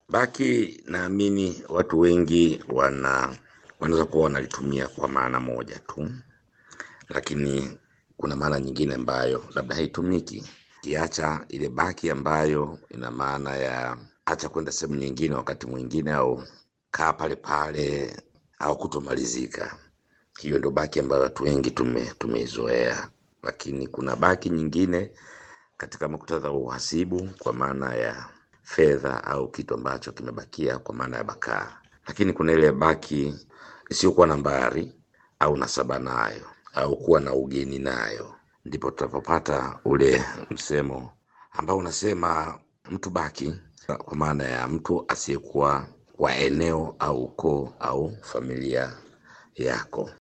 Baki naamini watu wengi wana wanaweza kuwa wanalitumia kwa maana moja tu, lakini kuna maana nyingine ambayo labda haitumiki, kiacha ile baki ambayo ina maana ya acha kwenda sehemu nyingine wakati mwingine, au kaa pale pale, au kutomalizika. Hiyo ndo baki ambayo watu wengi tume tumeizoea, lakini kuna baki nyingine katika muktadha wa uhasibu kwa maana ya fedha au kitu ambacho kimebakia kwa maana ya bakaa, lakini kuna ile baki isiyokuwa nambari au nasaba nayo au kuwa na ugeni nayo, ndipo tutapopata ule msemo ambao unasema mtu baki, kwa maana ya mtu asiyekuwa wa eneo au ukoo au familia yako.